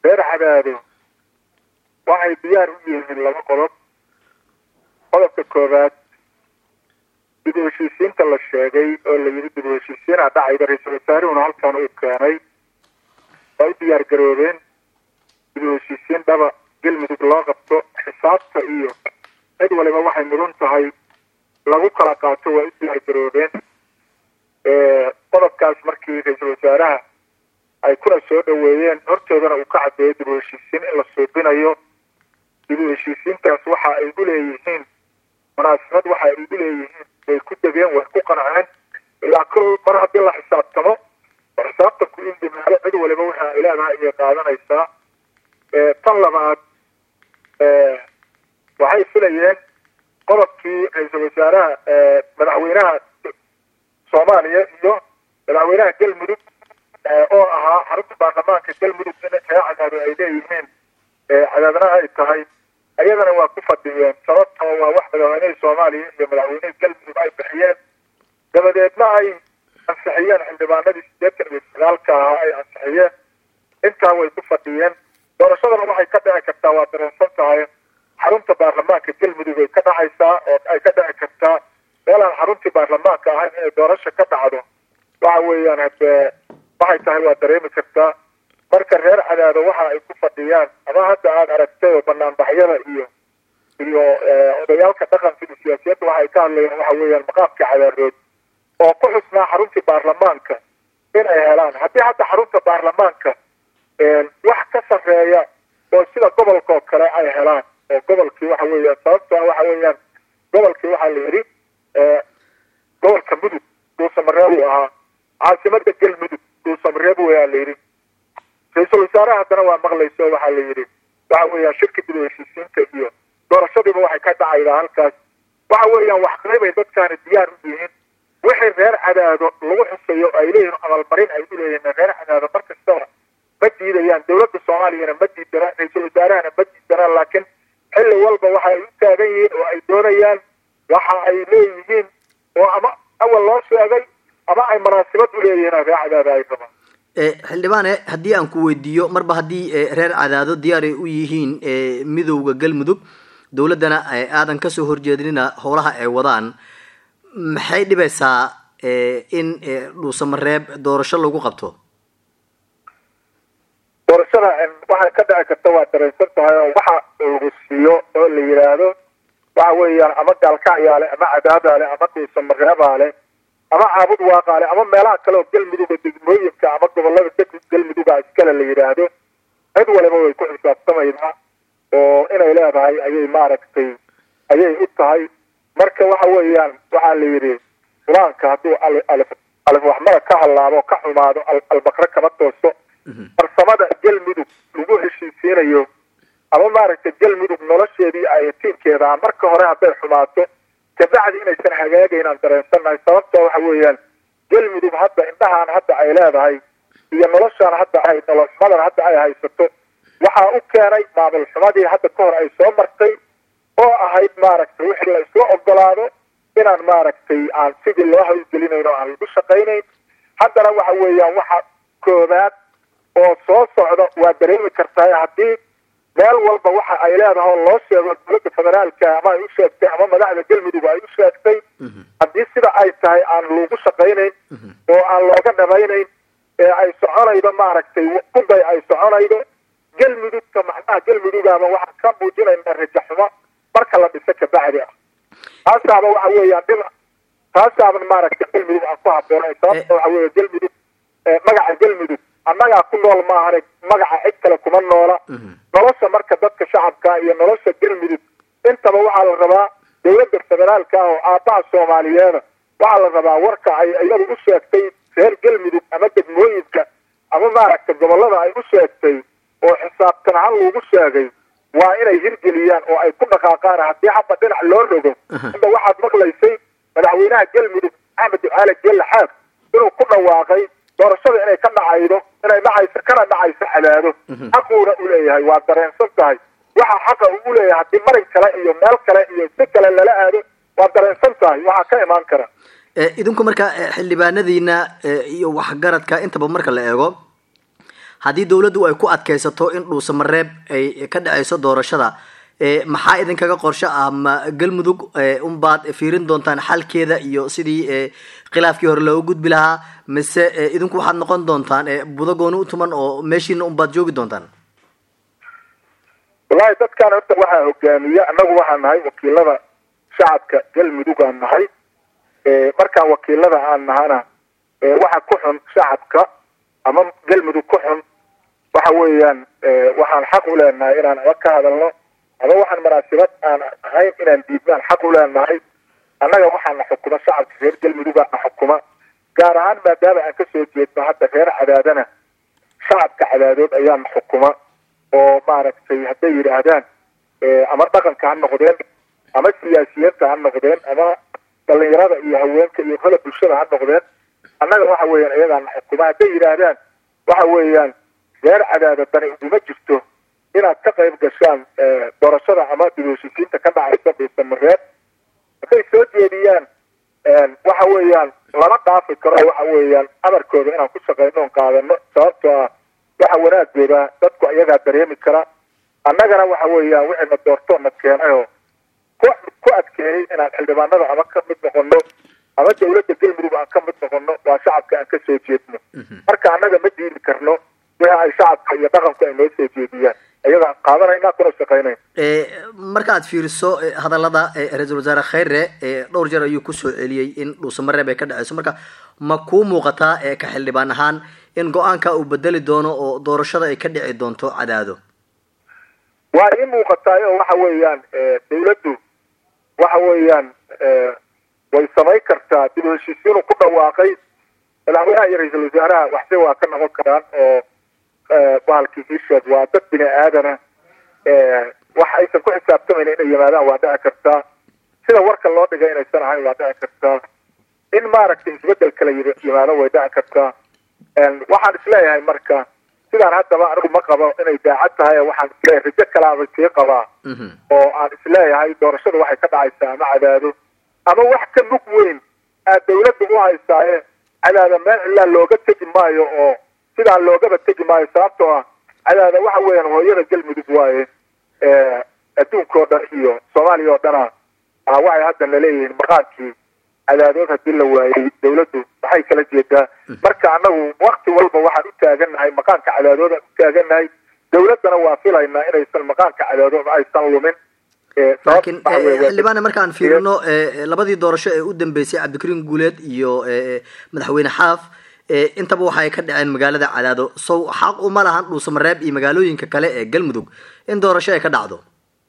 reer cadaado waxay diyaar u yihiin laba qodob qodobka koowaad dib u heshiisiinta la sheegay oo la yidhi dib u heshiisiina dhacayda ra-iisul wasaaruhuna halkan uu keenay waa u diyaar garoobeen dib u heshiisiin dhaba galmudug loo qabto xisaabta iyo cid waliba waxay mudan tahay lagu kala qaato waa u diyaar garoobeen qodobkaas markii ra-iisul wasaaraha ay kuna soo dhaweeyeen hortoodana uu ka caddeeyay dib u heshiisiin in la suubinayo dib u heshiisiintaas waxa ay u leeyihiin munaasabad waxa ay u leeyihiin way ku degeen way ku qanceen ilaa kol mar haddii la xisaabtamo oo xisaabtanku in dimaado cid waliba waxa ay leedahay ayay qaadanaysaa tan labaad waxay filayeen qodobkii ra-iisul wasaaraha madaxweynaha soomaaliya iyo madaxweynaha galmudug oo ahaa xarunta baarlamaanka galmudug in ree cadaado ay leeyihiin cadaadna ay tahay ayadana waa ku fadhiyeen sababtoo waa wax madaxweynihii soomaaliya iyo madaxweynihii galmudug ay bixiyeen dabadeedna ay ansixiyeen xildhibaanadii sideetan iyo sagaalka ahaa ay ansixiyeen intaa way ku fadhiyeen doorashadana waxay ka dhici kartaa waa dareensan tahay xarunta baarlamaanka galmudug ay ka dhacaysaa oo ay ka dhici kartaa meelaan xaruntii baarlamaanka ahayn inay doorasho ka dhacdo waxa weeyaan hadee waxay tahay waa dareemi kartaa marka reer cadaado waxa ay ku fadhiyaan ama hadda aada aragtay oo banaanbaxyada iyo iyo odayaalka dhaqanka iyo siyaasiyadda waxa ay ka hadlayaan waxa weeyaan maqaamka cadaarood oo ku xusnaa xaruntii baarlamaanka in ay helaan haddii hadda xarunta baarlamaanka wax ka sarreeya oo sida gobolka oo kale ay helaan oo gobolkii waxa weeyaan sababto waxa weeyaan gobolkii waxaa la yidhi gobolka mudug dhuusamareeb uu ahaa caasimada galmudug dhuusamareeb wayaa la yidhi ra-iisul wasaaraha haddana waa maqlayso waxaa la yidhi waxa weeyaan shirka dib u heshiisiinta iyo doorashadiiba waxay ka dhacaydaa halkaas waxa weeyaan wax qaybay dadkaani diyaar u yihiin wixii reer cadaado lagu xusayo ay leeyihin amalmarin ay u leeyihiin reer cadaado mar kastaba ma diidayaan dowladda soomaaliyana ma diidana ra-iisul wasaarahana ma diidana laakiin xilli walba waxa ay u taagan yihiin oo ay doonayaan waxa ay leeyihiin oo ama awal loo sheegay ama ay munaasabad u leeyihiin reer cadaado ay rabaan xildhibaane haddii aan ku weydiiyo marba haddii reer cadaado diyaar ay u yihiin midowda galmudug dowladdana aadan kasoo horjeedinina howlaha ay wadaan maxay dhibaysaa in dhuusamareeb doorasho lagu qabto doorashada waxay ka dhici karta waa dareensan tahay oo waxa lagu siiyo oo la yidhaahdo waxa weeyaan ama gaalkacyaale ama cadaabaale ama dhuusamareebaale ama caabud waaqaale ama meelaha kale oo galmuduga degmooyinka ama gobolada deg galmuduga iskale la yidhaahdo cid waliba way ku xisaabtamaydaa oo inay leedahay ayay maaragtay ayay u tahay marka waxa weeyaan waxaa la yidhi qur-aanka hadduu alif waxmada ka hallaabo ka xumaado albakre kama tooso farsamada galmudug lagu heshiisiinayo ama maaragtay galmudug nolosheedii ay tiinkeeda marka hore hadday xumaato kabacdi inaysan hagaagayn aan dareensannahay sababta waxa weeyaan galmudug hadda indhahaan hadda ay leedahay iyo noloshaan hadda ay nolol xumadan hadda ay haysato waxaa u keenay maamul xumadii hadda ka hor ay soo martay oo ahayd maaragtay wixii la isla ogolaado inaan maaragtay aan sidii loo hawlgelinayn oo aan lagu shaqaynayn haddana waxa weeyaan waxa koobaad oo soo socda waa dareemi kartaa haddii meel walba waxa ay leedahay oo loo sheego dowladda federaalka ama ay u sheegtay ama madaxda galmudug ay u sheegtay haddii sida ay tahay aan lagu shaqaynayn oo aan looga dhamaynayn ee ay soconaydo maaragtay kuday ay soconaydo galmudugta macnaha galmudugaba waxaa ka muujinayna rajaxumo marka la dhiso kabacdi ah taasaaba waxa weeyaan dhib taasaaba maaragtay galmudug aan ku haboonay sababta waxa weeya galmudug magaca galmudug annagaa ku nool maahane magaca cid kale kuma noola nolosha marka dadka shacabka iyo nolosha galmudug intaba waxaa la rabaa dowladda federaalka ah oo aabbaha soomaaliyeeda waxaa la rabaa warka ay iyadu u sheegtay reer galmudug ama degmooyinka ama maaragtay gobollada ay u sheegtay oo xisaabtan ahaan lagu sheegay waa inay hirgeliyaan oo ay ku dhaqaaqaan haddii haba dhinac loo rogo hadda waxaad maqlaysay madaxweynaha galmudug axmed ducaale geelle xaab inuu ku dhawaaqay doorashada inay ka dhacaydo inay dhacayso kana dhacayso cadaado xaquuna u leeyahay waa dareensan tahay waxa xaqa uu leeyahay haddii marin kale iyo meel kale iyo si kale lala aado waa dareensan tahay waxaa ka imaan kara idinku marka xildhibaanadiina iyo waxgaradka intaba marka la eego haddii dowladdu ay ku adkaysato in dhuusamareeb ay ka dhaceyso doorashada maxaa idinkaga qorsho ah ma galmudug unbaad fiirin doontaan xalkeeda iyo sidii khilaafkii hore looga gudbi lahaa mise idinku waxaad noqon doontaan budo gooni utuman oo meeshiina unbaad joogi doontaan wallahi dadkan horta waxaa hogaamiya annagu waxaan nahay wakiilada shacabka galmudug aan nahay markaan wakiilada aan nahana waxa ku xun shacabka ama galmudug ku xun waxa weeyaan waxaan xaq u leenahay inaan aba ka hadalno ama waxaan munaasibad aan ahayn inaan diidnaan xaq u leenahay annaga waxaana xukuma shacabka reer galmudugaana xukuma gaar ahaan maadaama aan kasoo jeedno hadda reer cadaadana shacabka cadaadood ayaana xukuma oo maaragtay hadday yidhaahdaan ama dhaqanka ha noqdeen ama siyaasiyiinta ha noqdeen ama dhalinyarada iyo haweenka iyo kala bulshada ha noqdeen annaga waxa weeyaan iyagaana xukuma hadday yidhaahdaan waxa weeyaan reer cadaada dani uguma jirto inaad ka qayb gashaan doorashada ama dibheshiisiinta ka dhacaysa dhuusamareeb hadday soo jeediyaan waxa weeyaan lama dhaafi karo waxa weeyaan amarkooda inaan ku shaqeyno on qaadano sababtoo ah waxa wanaagooda dadku iyagaa dareemi kara annagana waxa weeyaan wixina doortoona keenayoo ku ku adkeeyey inaan xildhibaanada ama ka mid noqono ama dawladda galmudug aan ka mid noqono waa shacabka aan kasoo jeedno marka annaga ma diidi karno wixii ay shacabka iyo dhaqanku ay noo soo jeediyaan iyagaan qaadanayna kuna shaqeynayn marka aad fiiriso hadalada ra-iisul wasaare khayre dhowr jeer ayuu kusoo celiyey in dhuusamareeb ay ka dhaceyso marka ma kuu muuqataa ka xildhibaan ahaan in go-aanka uu bedeli doono oo doorashada ay ka dhici doonto cadaado waa ii muuqataayo waxa weeyaan dawladdu waxa weeyaan way samayn kartaa dib heshiisiinu ku dhawaaqay madaxweynaha iyo ra-iisul wasaaraha waxse waa ka noqon karaan oo bahalkii isheeg waa dad bini aadana wax aysan ku xisaabtamayna inay yimaadaan waa dhici kartaa sida warka loo dhigay inaysan ahayn waa dhici kartaa in maaragtay isbedel kala yimaado way dhici kartaa waxaan isleeyahay marka sidaan haddaba anigu ma qabo inay daacad tahay waxaan isleeyahay rajo kalaaba sii qabaa oo aan isleeyahay doorashadu waxay ka dhacaysaa ama cadaado ama wax ka mug weyn aad dawladda u haysaaye cadaada meel cilaa looga tegi maayo oo sidaan loogaba tegi maayo sababtoo ah cadaada waxa weeyaan hooyada galmudug waaye adduunka oo dhan iyo soomaaliya oo dhana waxay hadda laleeyihiin maqaankii cadaadood haddii la waayey dawladdu waxay kala jeedaa marka annagu wakti walba waxaan u taagannahay maqaanka cadaadoodan u taagannahay dawladdana waa filaynaa inaysan maqaanka cadaadood aysan lumin laakiin xildhibaane markaan fiirino labadii doorasho ee u dambeysay cabdikariin guuleed iyo madaxweyne xaaf intaba waxa ay ka dhaceen magaalada cadaado sow xaq uma lahan dhuusamareeb iyo magaalooyinka kale ee galmudug in doorasho ay ka dhacdo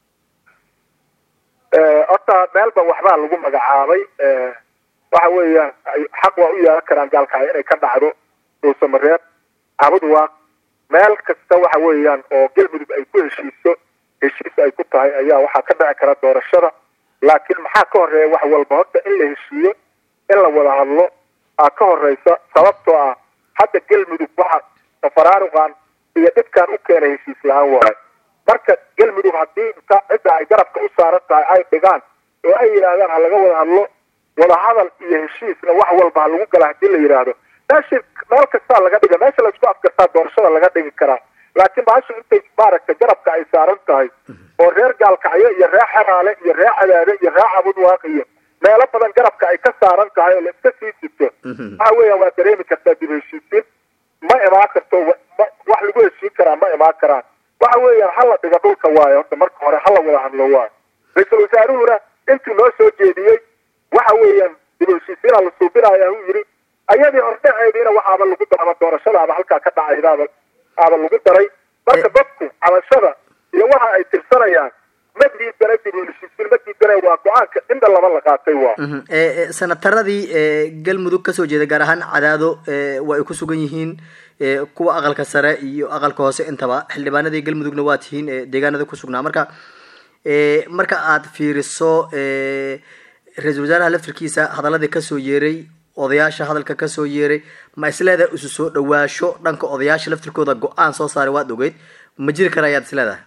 horta meelba waxbaa lagu magacaabay waxa weeyaan xaq waa u yeelan karaan gaalkacyo inay ka dhacdo dhuusamareeb cabudwaaq meel kasta waxa weeyaan oo galmudug ay ku heshiiso heshiis ay ku tahay ayaa waxaa ka dhici kara doorashada laakiin maxaa ka horeeya wax walba horta in la heshiiyo in la wada hadlo aa ka horeysa sababtoo ah hadda galmudug waxa tafaraaruqan iyo dhibkaan u keenay heshiis la-aan waayo marka galmudug haddii inta cidda ay garabka u saaran tahay ay dhigaan oo ay yidhaahdaan ha laga wada hadlo wadahadal iyo heshiisna wax walba ha lagu gala hadii la yidhaahdo meeshi meel kastaa laga dhiga meesha laisku afkartaa doorashada laga dhigi karaa laakiin bahashu intay maaragtay garabka ay saaran tahay oo reer gaalkacyo iyo reer xeraale iyo reer cadaade iyo reer cabudwaaq iyo meelo badan garabka ay ka saaran tahay oo la iska sii jirto waxa weeyaan waa dareemi kartaa dib heshiisiin ma imaan karto wax lagu heshiin karaa ma imaan karaan waxa weeyaan hala dhiga dhulka waayo horta marka hore hala wada hadlo waayo ra-iisul wasaaruhuna intuu noo soo jeediyey waxa weeyaan dib heshiisiina la suubinaya uu yidhi ayadii hordhaceediina waxaaba lagu daraba doorashadaaba halkaa ka dhacaydaaba aaba lagu daray marka dadku cabashada iyo waxa ay tirsanayaan ma diidana dib heshiisiin ma diidana waa go-aanka inda laba la qaatay waa senataradii galmudug kasoo jeeda gaar ahaan cadaado waa ay ku sugan yihiin kuwa aqalka sare iyo aqalka hoose intaba xildhibaanadii galmudugna waa tihiin deegaanada kusugnaa marka marka aad fiiriso ra-iisul wasaaraha laftirkiisa hadaladii kasoo yeeray odayaasha hadalka kasoo yeeray ma isleedahay isu soo dhawaasho dhanka odayaasha laftirkooda go-aan soo saaray waad ogeyd ma jiri kara ayaad isleedahay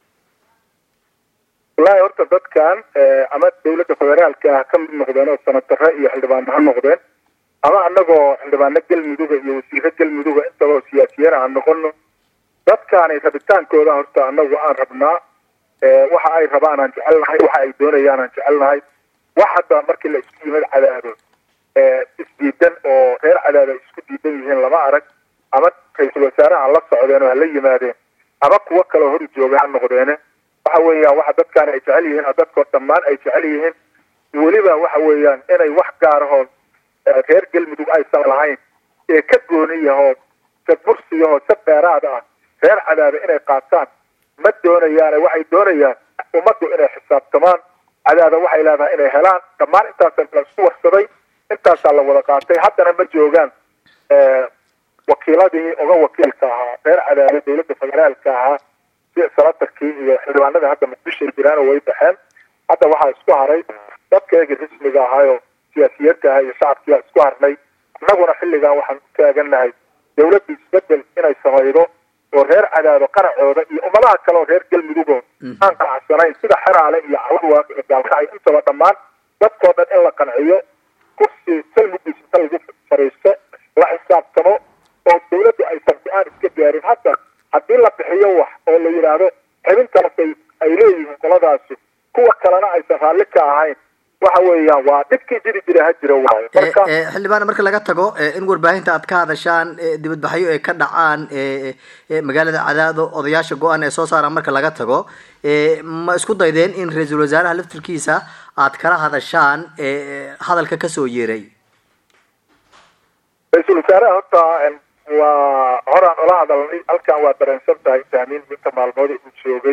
wallaahi horta dadkan ama dawladda federaalka ah ka mid noqdeen oo sanatare iyo xildhibaano ha noqdeen ama anagoo xildhibaano galmuduga iyo wasiiro galmuduga intaba oo siyaasiyiin aan noqono dadkaani rabitaankooda horta anagu aan rabnaa waxa ay rabaan aan jecelnahay waxa ay doonayaan aan jecelnahay wax hadda markii la isku yimid cadaado isdiidan oo reer cadaado ay isku diidan yihiin lama arag ama ra-iisul wasaaraha la socdeen oo hala yimaadeen ama kuwo kaleo hor jooga ha noqdeene waxa weeyaan waxa dadkaani ay jecel yihiin dadkoo dhammaan ay jecel yihiin weliba waxa weeyaan inay wax gaarahoo reer galmudug aysan lahayn ee ka gooniyahoo sadbursiyahoo sa dheeraad ah reer cadaado inay qaataan ma doonayaane waxay doonayaan ummaddu inay xisaabtamaan cadaada waxay leedahay inay helaan dhammaan intaasa la isku warsaday intaasaa la wada qaatay haddana ma joogaan wakiiladii uga wakiilka ahaa reer cadaado dawladda federaalka ahaa si sanatarkii iyo xildhibaanadii hadda muqdishoay jiraan oo way baxeen hadda waxaa isku haray dadkeegii rasmiga ahaayo siyaasiyadka aha iyo shacabkiia isku harnay annaguna xilligan waxaan u taaganahay dawladda isbedel inay samaydo oo reer cadaado qaracooda iyo ummadaha kale oo reer galmudugoo aan qanacsanayn sida xeraale iyo cawadwaaq iyo gaalkacay intaba dhammaan dadkoo dhan in la qanciyo kursi salmugiis inta lagu fariisto la xisaabtamo oo dawladdu aysan go-aan iska gaarin hadda haddii la bixiyo wax oo la yidhaahdo xibintaasay ay leeyihiin qoladaasi kuwa kalena aysan raalli ka ahayn waxa weeyaan waa dhibkii jiri jira ha jira waayo marka xildhibaan marka laga tago in warbaahinta aad ka hadashaan dibadbaxyo ay ka dhacaan magaalada cadaado odayaasha go-aan ee soo saaraan marka laga tago ma isku daydeen in ra-iisul wasaaraha laftirkiisa aad kala hadashaan hadalka kasoo yeeray ra-iisul wasaaraha horta waa horaan ola hadalnay halkan waa dareensan tahay tahmiin inta maalmood uu joogay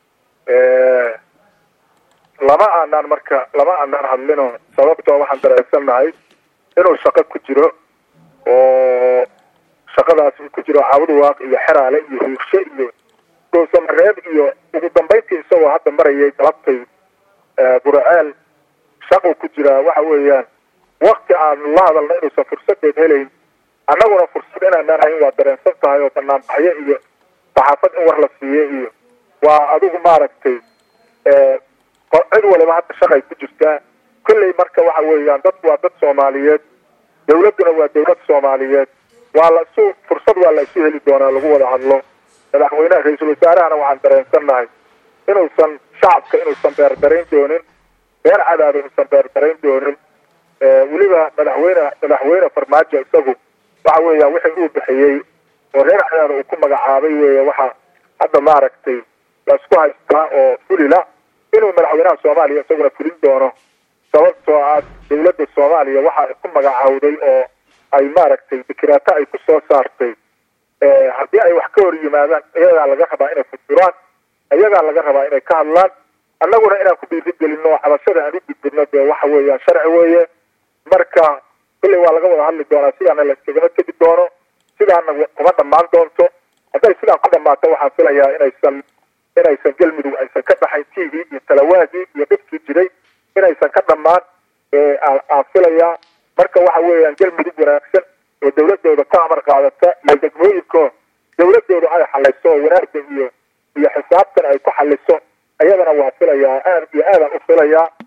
lama aanaan marka lama aanaan hadlino sababtoo waxaan dareensannahay inuu shaqo ku jiro oo shaqadaas uu ku jiro cawdwaaq iyo xeraale iyo huurshe iyo goosamareeb iyo ugu dambayntii isagoo hadda marayay galabtay buraceel shaquu ku jiraa waxa weeyaan wakti aanu la hadalna inuusan fursadeed helayn annaguna fursad inaanaan hayn waa dareensan tahay oo banaanbaxyo iyo saxaafad in war la siiyo iyo waa adigu maaragtay cid waliba hadda shaqay ku jirtaa kolley marka waxa weeyaan dadku waa dad soomaaliyeed dawladduna waa dawlad soomaaliyeed waa la isu fursad waa la isu heli doonaa lagu wada hadlo madaxweynaha ra-iisul wasaarahana waxaan dareensannahay inuusan shacabka inuusan beerdarayn doonin reer cadaado inuusan beerdarayn doonin weliba madaxweyne madaxweyne farmaajo isagu waxa weeya wixii uu bixiyey oo reer cadaado uu ku magacaabay weeye waxa hadda maaragtay la isku haystaa oo fulila inuu madaxweynaha soomaaliya isaguna fulin doono sababtoo ah dawladda soomaaliya waxa ay ku magacaawday oo ay maaragtay fikiraato ay ku soo saartay haddii ay wax ka hor yimaadaan iyagaa laga rabaa inay furfuraan iyagaa laga rabaa inay ka hadlaan annaguna inaan ku dhiirigelino oo cabashada aan u gudbino dee waxa weeyaan sharci weeye marka kulley waa laga wada hadli doonaa sidaana la iskagama tegi doono sidaana kuma dhammaan doonto hadday sidaan ku dhammaato waxaan filayaa inaysan inaysan galmudug aysan ka dhaxayn t v iyo talawaadii iyo dhibkii jiray inaysan ka dhammaan aan filayaa marka waxa weeyaan galmudug wanaagsan oo dawladooda ka amar qaadata iyo degmooyinko dawladooda ay xaliso oo wanaagga iyo iyo xisaabtan ay ku xaliso ayadana waa filayaa aad iyo aadaan u filayaa